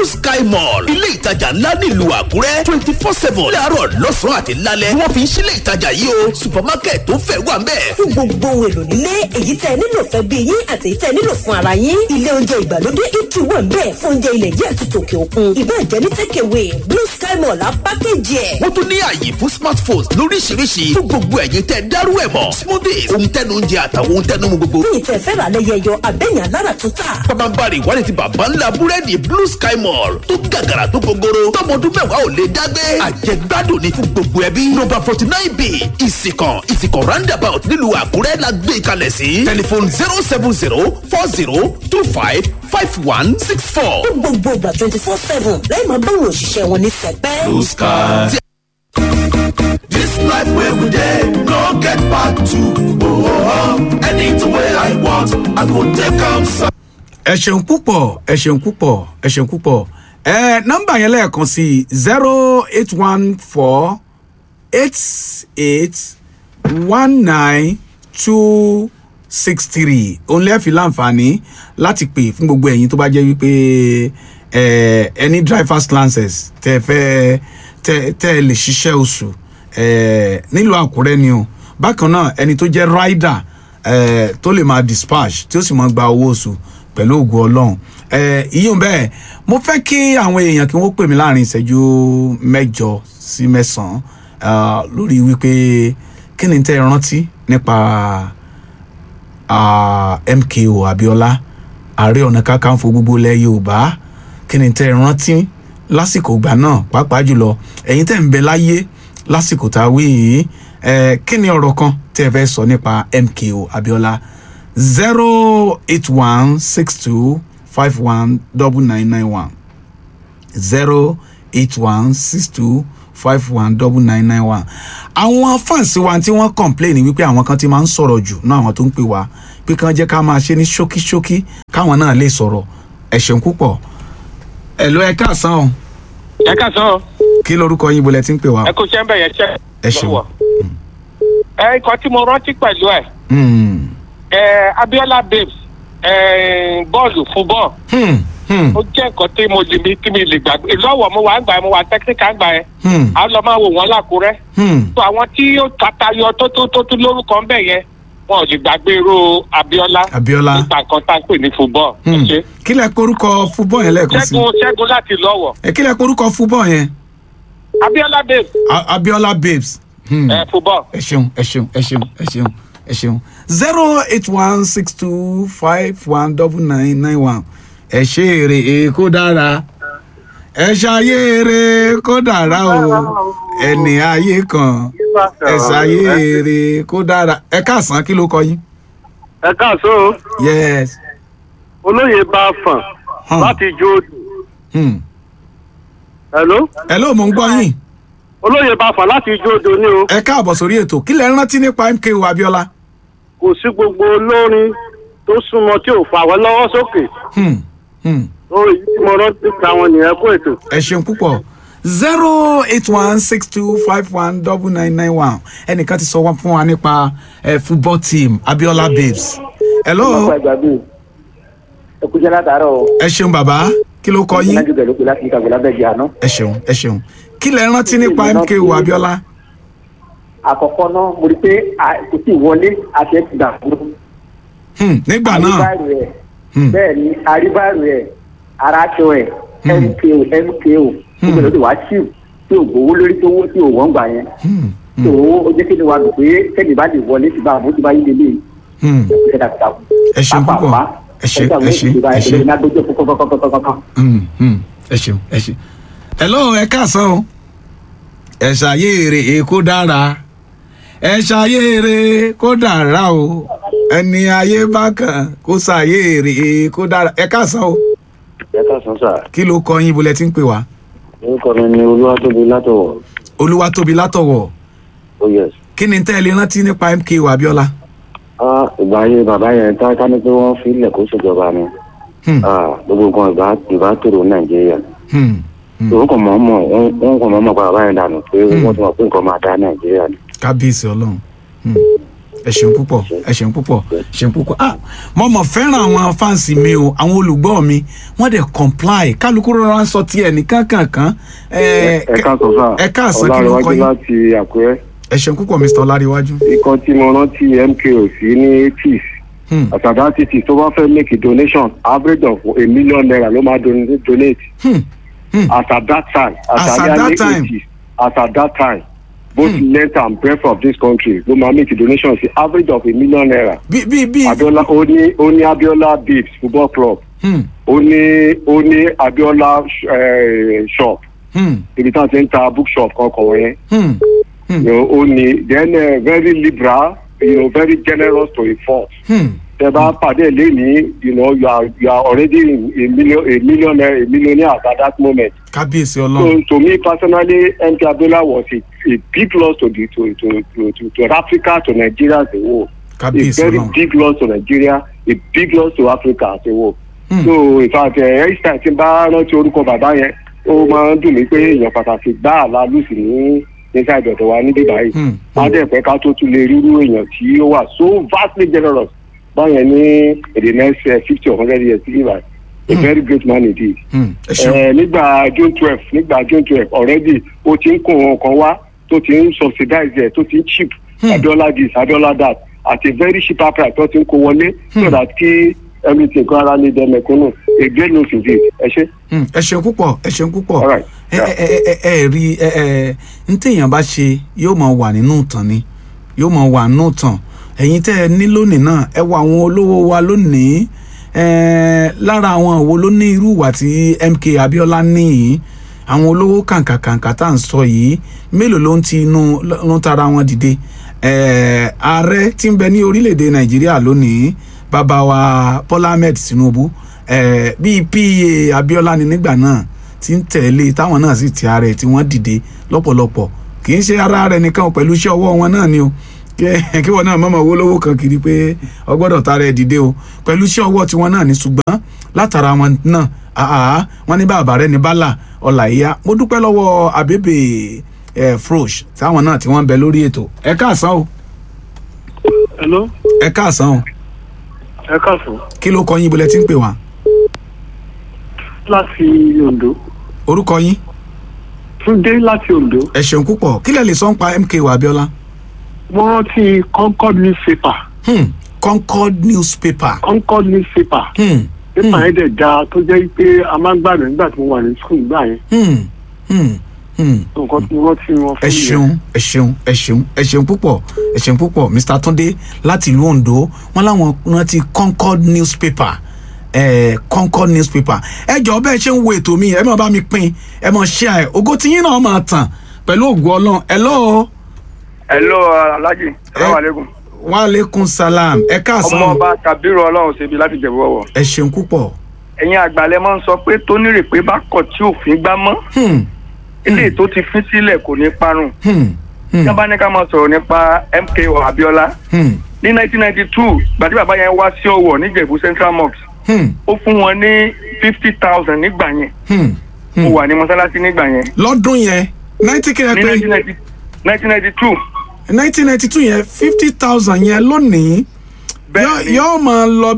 sky mall ilé ìtajà ńlá nílùú àkúrẹ́ twenty four seven láàárọ̀ lọ́sàn-án àti lálẹ́ wọ́n fi ń sílé ìtajà yìí o supermarket tó fẹ́ wà ń bẹ̀. fún gbogbo ohun èlò nílé èyí tẹ́ ẹ nílò fẹ́ bí yín àti èyí tẹ́ ẹ nílò fún ara yín ilé oúnjẹ ìgbàlódé ìtú wà ń bẹ̀ fún oúnjẹ ilẹ̀ yìí àti tòkè òkun ìbàjẹ́ ní takeaway blue sky mall á pákéjì ẹ̀. wọ́n tún ní ààyè fún smartphones lóríṣiríṣi fún gbogbo ẹ̀yin tẹ́ dárú ẹ̀ mọ̀ smoothies ohun tẹnu oúnjẹ àtàwọn ohun tẹnu mu gbogbo. bí ìtẹ̀ fẹ́ rà lẹ́yẹ yọ abẹ́yàn lára tó tà. pàmàbarì ìwádìí ti bàbá ńlá búrẹ́dì blue sky mall tó gàgàrà tó gogoro tọmọdún mẹ́wàá ò lè dágbé àjẹgbádùn ní fún gbogbo ẹbí nọ́mbà forty nine b ìsìkàn ìsìkàn roundabout nílùú àkúrẹ́ la gbé kalẹ̀ sí tẹlifon zero seven zero four zero two five five one six four. fún gbogbo ìgbà twenty four seven lẹ́yìn máa bá òun òṣìṣẹ́ wọn ní sẹpẹ́. blue sky. This life where we dey no get back to. Oh, oh, oh. anything wey I want, I go take am. sa- ẹ ṣeun púpọ̀ ẹ ṣeun púpọ̀ ẹ ṣeun púpọ̀ ẹ nọ́mbà yẹn lẹ́ẹ̀kan sí zero eight one four eight eight one nine two six three òun lẹ́ẹ̀ fi láǹfààní láti pè fún gbogbo ẹ̀yin tó bá jẹ́ wípé ẹ ẹni drivers license tẹ fẹ́ tẹ tẹ lè ṣiṣẹ́ oṣù ẹ nílùú àkúrẹ́ ni o bákan náà ẹni tó jẹ́ rider ẹ tó lè máa dispatch tí ó sì máa gba owó oṣù pẹ̀lú ògùn ọlọ́run ẹ ìyóò bẹ́ẹ̀ mo fẹ́ kí àwọn èèyàn kí wọ́n pè mí láàrin ìṣẹ́jú mẹ́jọ sí mẹ́sàn-án ah, lórí wípé kí ni tẹ́ ẹ rántí nípa ah, mko abiola ààrẹ ọ̀nà kakanfò gbogbo ilẹ̀ yorùbá kí ni tẹ́ ẹ rántí lásìkò ìgbà náà pàápàá jùlọ ẹ̀yin tẹ́ ń bẹ láyé lásìkò tá a wí yìí ẹ kí ni ọ̀rọ̀ kan tẹ́ ẹ fẹ́ sọ nípa mko abiola zero eight one six two five one double nine nine one zero eight one six two five one double nine nine one. àwọn fáǹsì wa tí wọ́n kọ̀ǹpléènì wípé àwọn kan ti máa ń sọ̀rọ̀ jù náà àwọn tó ń pè wá pé kí wọ́n jẹ́ ká máa ṣe ní ṣókíṣókí káwọn náà lè sọ̀rọ̀ ẹ̀ ṣeun púpọ̀ ẹ̀ ló ẹ káàsán o ẹ káàsán o kí lorúkọ yín bolẹ̀ tí ń pè wá. ẹ kò ṣe ń bẹ̀ yẹn ṣe. Ẹ ṣeun. lọ́wọ́. ẹ nǹkan tí mo rántí pẹ̀lú ẹ̀ Hmm, ẹ abiola babes ẹ bọ́ọ̀lù fún bọ́ọ̀ hmm, hmm, ó jẹ́ nǹkan tí mo lè mi tí mi lè gbàgbé lọ́wọ́ mo wà ń gbà yẹn mo wà tẹ́kíníkà ń gbà yẹn hmm, à ń lọ máa wò wọ́n lákúrẹ́ hmm. tó àwọn tí ó tatayọ tó tó tó tó lórúkọ ń bẹ̀ yẹn wọn ò lè gbàgbé irú abiola abiola nípa nǹkan tá à ń pè ní fúbọ́ọ̀ hmm. kí lẹ porúkọ fúbọ̀ yẹn lẹ́ẹ̀kan sí ṣẹ́gun ṣẹ́gun láti lọ́wọ́ ẹ kí lẹ porúkọ fúbọ̀ yẹn abiola babes A- abiola babes. Hmm. ẹ fúbọ́ọ̀. ẹ ṣeun ẹ ṣeun ẹ ṣeun ẹ ṣeun ẹ ṣeun zero eight one six two five one double nine nine one ẹ ṣe èrè kó dára ẹ ṣayé èrè kó dára o ẹni ayé kan ẹ ṣayé èrè kó dára ẹ káàsán kí ló kọ yín. ẹ káàsó yes. olóyè bá fàn Hmm. láti jó Hmm. hello hello mo ń gbọ́ yín olóyè bá fàn láti jó odò ní o ẹ káàbọ̀ sórí ètò kí lẹ rántí nípa mko abiola. kò sí gbogbo olórin tó súnmọ́ tí ò fà wọ́n lọ́wọ́ sókè Hmm. Hmm. ó èyí tí mo rántí ta wọn nìyẹn kó ètò. ẹ ṣeun púpọ̀ zero eight one six two five one double nine nine one ẹnìkan ti sọ wọn fún wa nípa ẹ football team abiola babes. hello ẹ kú jẹ́ látàárọ̀ o. ẹ ṣeun bàbá kí ló kọ yín lájú bẹ̀rù pé láti ìkàwé lábẹ́jì àná. ẹ ṣeun ẹ ṣeun kí lẹ rántí nípa mko abiola. àkọ́kọ́ náà mo rí i pé a- kò tí ì wọlé àti ẹ̀ ti gbà fún un. Hmm, nígbà náà àríbáàrò ẹ̀ Hmm. bẹ́ẹ̀ ni àríbáàrò ẹ̀ aráṣọ ẹ̀ Hmm. mko mko Hmm. gbogbo ló ti wá chíù tí ò gbowó lórí tó wó tí ò wọ́n gbà yẹn. Hmm, tó ó jẹ́ kí ni wàá dùn pé kẹ́ni bá lè wọlé ti bá àbó ti bá yí lélẹ̀ hmm, ẹ̀ dàkúdàkú. ẹ ṣeun púpọ̀ ẹ ṣe ẹ ṣe ẹ ṣe Hmm, hmm, ẹ ṣeun ẹ ṣe. hello ẹ káàsán o ẹ ṣàyèrè kó dára ẹ ṣàyèrè kó dára o ẹni ayé bá kàn kó ṣàyèrè kó dára ẹ káàsán o ẹ káàsán sà kí ló kọ yín bolẹ tí ń pè wá orúkọ mi ni olúwatóbi látọwọ olúwa tóbi látọwọ oh yes. kí ni tẹ́ ẹ lè rántí nípa mko abiola. ah ìgbà ayé bàbá yẹn tá ká ní pé wọ́n fi ilẹ̀ kó ṣèjọba ni Hmm, ah gbogbo nǹkan ìbá ìbá tòrò nàìjíríà hmm, hmm. òun kò mọ̀ ọ́ mọ̀ wọ́n kò mọ̀ ọ́ mọ̀ pa bàbá yẹn dànù pé Hmm. wọ́n ti mọ̀ pé nǹkan máa dá nàìjíríà ni. kábíyèsí ọlọ́run Hmm, ẹ ṣeun púpọ̀ ẹ ṣeun púpọ̀ ẹ ṣeun púpọ̀ ah mo mọ̀ fẹ́ràn àwọn fáǹsì mi o àwọn olùgbọ́ mi wọ́n dẹ̀ comply kálukú rọra ń sọ tiẹ̀ ní kankankan ẹ ẹ káàsán sá ẹ káàsán kí ló kọ ọlárẹwájú yín láti àkúrẹ́ ẹ ṣeun púpọ̀ mr ọláríwájú. ikọ̀ tí mo rántí mko sí ní eighties Hmm. àtàdá títì tó bá fẹ́ make a donation average of a million naira ló máa don- donate Hmm. Hmm. as at that time As at at that early time. 80s as at that time both length and breadth of this country ló máa make a donation sí average of a million naira bí bí bí abiola ó ní ó ní abiola babes football club Hmm. ó ní ó ní abiola eh, shop Hmm. ibi tí wọ́n ti ń ta bookshop kankan wọ̀nyẹn. Hmm. Hmm. you know, only then uh, very liberal, you know, very generous to a fault. Hmm. Tẹ bá pàdé lẹ́ni, you know, you are you are already a million a millionaire a millionaire at that moment. kábíyèsí So ọlọ́run to me personally, MK Abiola was a, a big loss to the to to to to, to Africa to Nigeria as a whole. A kábíyèsí very ọlọ́run big loss to Nigeria, a big loss to Africa as a whole. Hmm. So in fact, ẹ ẹ́ ṣáà tí n bá rántí orúkọ bàbá yẹn, ó máa ń dùn mí pé èèyàn pàtàkì gbáà la lùsì ní nígbà ìdọ̀dọ̀ wa níbí báyìí Hmm. má dẹ̀ pẹ́ ká tó tún lè rírú èèyàn tí ó wà so vastly generous báyẹn ní in the next fifty or hundred years sí ibà a very great man indeed. Hmm. ẹ ṣeun Eh, nígbà june twelve nígbà june twelve already ó ti ń kó wọn kan wá tó ti ń subsidize ẹ̀ tó ti ń cheap abiola this abiola that at a very cheap price tó ti ń kó wọlé so that kí everything kó ara lè dẹ mẹ̀kúnnù a great news indeed ẹ ṣe. Hmm. ẹ ṣeun púpọ̀ ẹ ṣeun púpọ̀ All right. ẹ ẹ ẹ ẹ ẹ rí ẹ ẹ n téèyàn bá ṣe yóò máa wà nínú ìtàn ni yóò máa wà nínú ìtàn ẹ̀yin tẹ́ ẹ ní lónìí náà ẹ wo àwọn olówó wa lónìí ẹ lára àwọn wo ló ní irú ìwà tí MK Abiola ní yìí àwọn olówó kàǹkàkàǹkà tá à ń sọ yìí mélòó ló ń ti inú ló ń tara wọn dìde ẹ ààrẹ tí ń bẹ ní orílẹ̀-èdè Nàìjíríà lónìí bàbá wa Bọ́lá Ahmed Tinubu ẹ bíi pa Abiola ni nígbà náà tí ń tẹ̀lé táwọn náà sì ti ara ẹ̀ tí wọ́n dìde lọ́pọ̀lọpọ̀ kì í ṣe ara rẹ̀ nìkan o, pẹ̀lú iṣẹ́ ọwọ́ wọn náà ni o kí kí wọn náà mọ̀mọ́ owó lówó kan kiri pé ọgbọ́dọ̀ tara ẹ̀ dìde o pẹ̀lú iṣẹ́ ọwọ́ tiwọn náà ni ṣùgbọ́n látara wọn náà àhà wọn ní bàbá rẹ̀ ní bálà ọ̀là ìyá mo dúpẹ́ lọ́wọ́ àbẹ́bẹ̀ ẹ̀ frosh táwọn náà tí wọ́n ń bẹ lórí ètò ẹ káàsán o hello ẹ káàsán o ẹ káàsán kí ló kọ yín ibùlẹ̀ tí ń pè wá láti ondo orúkọ yín túndé láti ondo ẹ ṣeun púpọ̀ kí lẹ lè sọ ń pa MK wa Abiola mo rántí concord newspaper hmm. Concord newspaper concord newspaper hmm. pépà yẹn dẹ̀ da tó jẹ́ pé a máa ń gbàdùn nígbà tí mo wà ní skul gbà yẹn Hmm. Hmm. Hmm. nǹkan tí mo rántí wọn ẹ fún mi ṣeun ẹ ṣeun ẹ ṣeun ẹ ṣeun púpọ̀ ẹ ṣeun púpọ̀ Mr. Túndé láti ìlú Ondo wọn láwọn rántí Concord newspaper ẹ Concord newspaper ẹ jọ bẹ́ẹ̀ ṣe ń wo ètò mi ẹ máa bá mi pín ẹ máa share ẹ ògo tiyín náà máa tàn pẹ̀lú ògo Ọlọ́run hello hello alhaji salaamaleykum wa aleykum salam ẹ káàsán ọmọọba kabiru ọlọ́run ṣebi láti jẹ̀bú ọwọ́ ẹ ṣeun púpọ̀ ẹ̀yin àgbàlẹ̀ máa ń sọ pé tónírè pé bá kọ̀ tí òfin gbá mọ́ Hmm. eléyìí tó ti fín sílẹ̀ kò ní parun Hmm. Hmm. tí wọ́n bá ní ká máa sọ̀rọ̀ nípa MKO Abiola Hmm. ní 1992 gbàtí bàbá yẹn wá sí Ọ̀wọ̀ níjẹ̀bú Central Mosque Hmm. ó fún wọn ní fifty thousand nígbà yẹn Hmm. mo wà ní mọ́sálásí nígbà yẹn lọ́dún yẹn ninety kìlẹ̀ ní pé 1990 1992 nineteen ninety two yẹn fifty thousand yẹn lónìí yóò- bẹ́ẹ̀ ni yóò máa lọ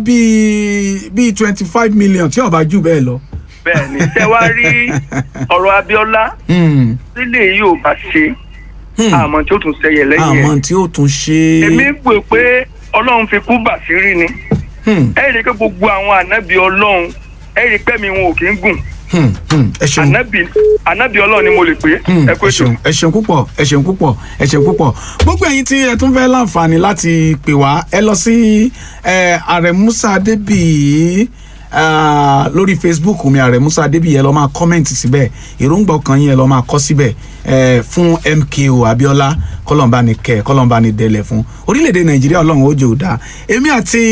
bíi bíi twenty five million tí ó bá jù bẹ́ẹ̀ lọ. bẹ́ẹ̀ ni tẹ́ wá rí ọ̀rọ̀ Abiola Hmm. sílẹ̀ yìí ò bá ṣe Hmm. àmọ́ tí ó tún ṣẹyẹ lẹ́yìn ẹ̀. àmọ́ tí ó tún ṣe. èmi pè pé ọlọ́run fi kú bàṣírí ni Hmm. ẹ rí i pé gbogbo àwọn ànábì ọlọ́run ẹ rí i pé mi wọn ò kí ń gùn Hmm. Hmm. ẹ ṣeun. ànábì ànábì ọlọ́run ni mo lè pè Hmm, é ẹ kó ẹ ètò. ṣeun ẹ ṣeun púpọ̀ ẹ ṣeun púpọ̀ ẹ ṣeun púpọ̀ gbogbo ẹ̀yin tí ẹ tún fẹ́ láǹfààní láti pè wá ẹ lọ sí ẹ ààrẹ musa adébíyì ah, lórí facebook mi ààrẹ musa adébíyì ẹ lọ máa kọ́mẹ̀ntì síbẹ̀ èròǹgbà ọkàn yín ẹ lọ máa kọ́ síbẹ̀ ẹ fún mko abiola kọlọmba ni kẹ kọlọmba ni dẹlẹ fún orílẹ̀-èdè nàìjíríà ọlọ́run ó jẹ́ òdà èmi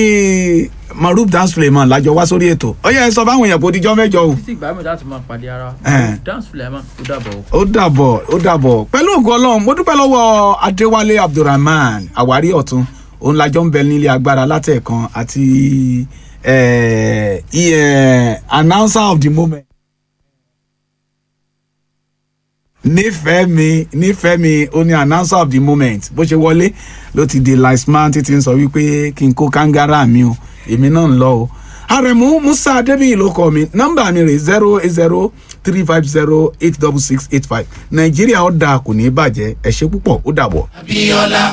àti maruf dance suleiman lájọ wá sórí ètò ó yẹ ẹ sọ fáwọn èèyàn kó dijọ́ mẹ́jọ o títí ìgbà mi láti máa pàdé ara Eh. dance fulema ó dàbọ̀ o. ó dàbọ̀ ó dàbọ̀ pẹ̀lú ògo ọlọ́run mo dúpẹ́ lọ́wọ́ adéwálé abdulrahman àwárí ọ̀tún òun lájọ ń bẹ nílé agbára látẹ̀kan àti eh, eh, announcer of the moment. nífẹ̀ẹ́ mi nífẹ̀ẹ́ mi ó ní announcer of the moment bó ṣe wọlé ló ti di liceman títí ń sọ wípé kí n kó kangara mi o èmi náà ń lọ o àrẹ̀mú musa adébíyì ló kọ mi nọ́mbà mi rè zero eight zero three five zero eight double six eight five nàìjíríà ó dáa kò ní í bàjẹ́ ẹ ṣé púpọ̀ ó dàbọ̀. Abíọ́lá